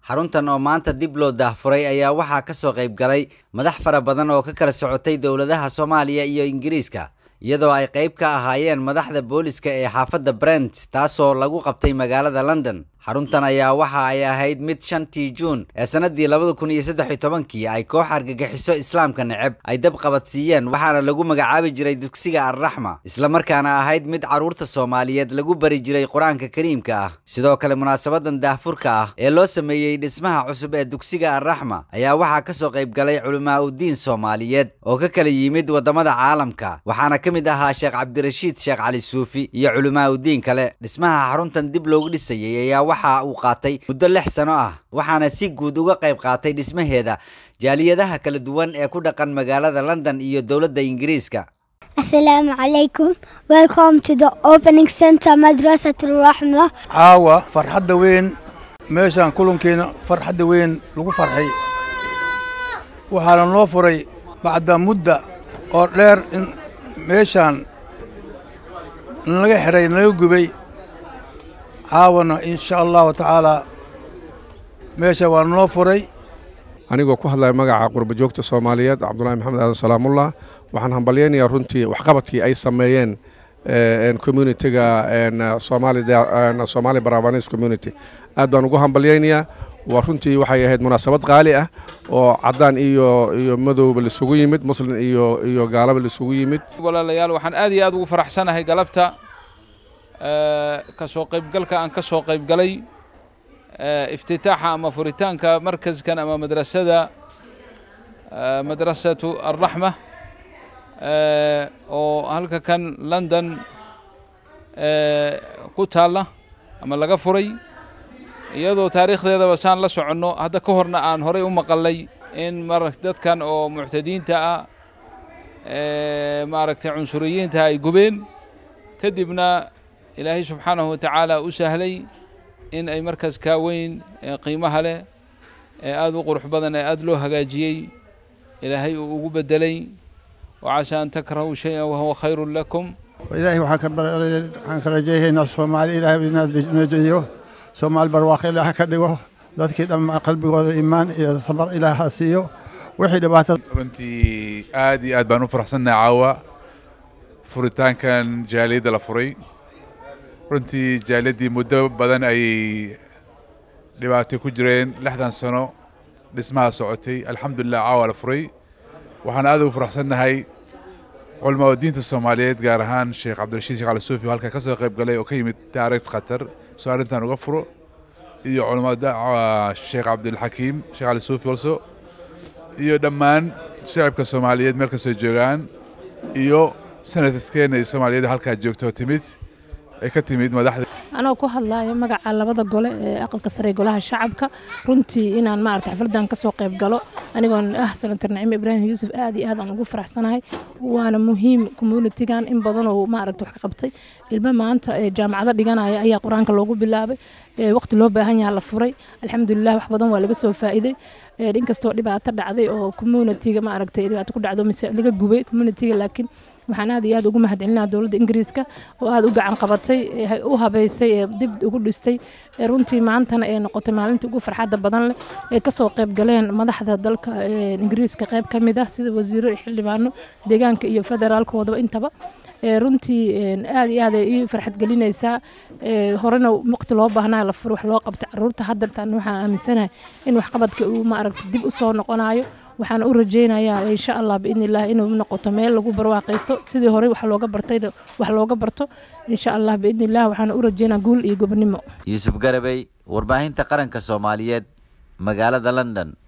xaruntan oo maanta dib loo daahfuray ayaa waxaa ka soo qayb galay madax fara badan oo ka kala socotay dowladaha soomaaliya iyo ingiriiska iyadoo ay qayb ka ahaayeen madaxda booliska ee xaafadda brent taasoo lagu qabtay magaalada london xaruntan ayaa waxa ay ahayd mid shantii juun ee sannaddii labada kun iyo saddex iyo tobankii ay koox argagixiso islaamka neceb ay dab qabadsiiyeen waxaana lagu magacaabi jiray dugsiga alraxma islamarkaana ahayd mid carruurta soomaaliyeed lagu bari jiray qur-aanka kariimka ah sidoo kale munaasabadan daahfurka ah ee loo sameeyey dhismaha cusub ee dugsiga alraxma ayaa waxaa ka soo qayb galay culimaa uddiin soomaaliyeed oo ka kala yimid waddamada caalamka waxaana ka mid ahaa sheekh cabdirashiid sheekh cali suufi iyo culimaa uddiin kale dhismaha xaruntan dib loogu dhisayey ayaa waxa uu qaatay muddo lix sano ah waxaana si guud uga qayb qaatay dhismaheeda jaaliyadaha kala duwan ee ku dhaqan magaalada london iyo dowladda ingiriiska Assalamu alaikum. Welcome to the opening center Madrasatul Rahma. caawa farxadda weyn meeshaan kulankeena farxadda weyn lagu farxay waxaana noo furay bacda mudda oo dheer in meeshaan nalaga xiray nalaga gubay caawana insha allahu tacaalaa meesha waa noo furay anigoo ku hadlaya magaca qurba joogta soomaaliyeed cabdulahi maxamed aadan salaamullah waxaan hambalyaynayaa runtii waxqabadkii ay sameeyeen communitiga somali baravanis community aad baan ugu hambalyaynayaa waa runtii waxay ahayd munaasabad qaali ah oo caddaan iyo iyo madowba laisugu yimid muslin iyo iyo gaalaba laisugu yimid walaalayaal waxaan aad iyo aad ugu faraxsanahay galabta ka soo qaybgalka aan ka soo qaybgalay iftitaaxa ama furitaanka markaskan ama madrasada madrasatu alraxma oo halka kan london ku taalla ama laga furay iyadoo taariikhdeedaba saan la soconno hadda ka horna aan horay u maqalnay in mar dadkan oo muctadiinta ah maaragtay cunsuriyiinta ay gubeen kadibna ilaahay subxaanahu watacaala u sahlay in ay markaas kaa weyn ee qiimaha leh ee aada u qurux badan ee aada loo hagaajiyey ilaahay uu ugu beddelay wacasaa an takrahuu shay-an wahuwa khayrun lakum ilaahay waxaan ka rajaynaynaa soomaali ilaahay inoo dejiyo soomaali barwaaqo ilaah ka dhigo dadkii dhan qalbigooda iimaan iyo sabar ilaah ha siiyo wixii dhibaatada runtii aad iyo aad baan u faraxsannahay caawa furitaankan jaaliyadda la furay runtii jaaliyaddii muddo badan ayay dhibaato ku jireen lixdan sano dhismaha socotay alxamdulilah caawa la furay waxaan aad ugu faraxsannahay culamaada diinta soomaaliyeed gaar ahaan sheekh cabdirashiid sheekh ali suufi oo halkaa ka soo qayb galay oo ka yimid taariikh khatar soo arrintan uga furo iyo culamada sheekh cabdilxakiim sheekh ali suufi also iyo dhammaan shacabka soomaaliyeed meel kastoo joogaan iyo sanadkeena iyo soomaaliyeed halkaa joogta oo timid ay ka timid madaxda anoo ku hadlaayo magaca labada gole ee aqalka sare ee golaha shacabka runtii inaan maarata xafladan kasoo qayb galo anigoon ah senator naciime ibraahim yuusuf aad iyo aad aan ugu faraxsanahay waana muhiim communitigan in badan oo maaragta wax ka qabtay ilmo maanta ee jaamacado dhiganaya ayaa qur-aanka loogu bilaabay waqti loo baahan yaha la furay alxamdulilah wax badan waa laga soo faa'iiday inkastoo dhibaato dhacday oo communitiga maaragtay dhibaato ku dhacdo mise laga gubay communitiga laakiin waxaan aad iyo aad ugu mahadcelinaa dowladda ingiriiska oo aad u gacan qabatay u habeysay ee dib ugu dhistay runtii maantana ee noqotay maalintii ugu farxadda badan leh ee kasoo qayb galeen madaxda dalka ingiriiska qayb ka mid ah sida wasiiro iyo xildhibaano deegaanka iyo federaalkoodaba intaba runtii aad iyo aad ay ii farxad gelinaysaa horena waqti loo baahnaa la furo wax loo qabta caruurta haddantan waxaan aaminsanahay in waxqabadka uu maaragta dib u soo noqonayo waxaan u rajaynayaa insha allah biidni illah inuu noqoto meel lagu barwaaqaysto sidii horey wax looga bartayna wax looga barto insha allah biidni illah waxaan u rajaynaa guul iyo gobonimo yuusuf garabey warbaahinta qaranka soomaaliyeed magaalada london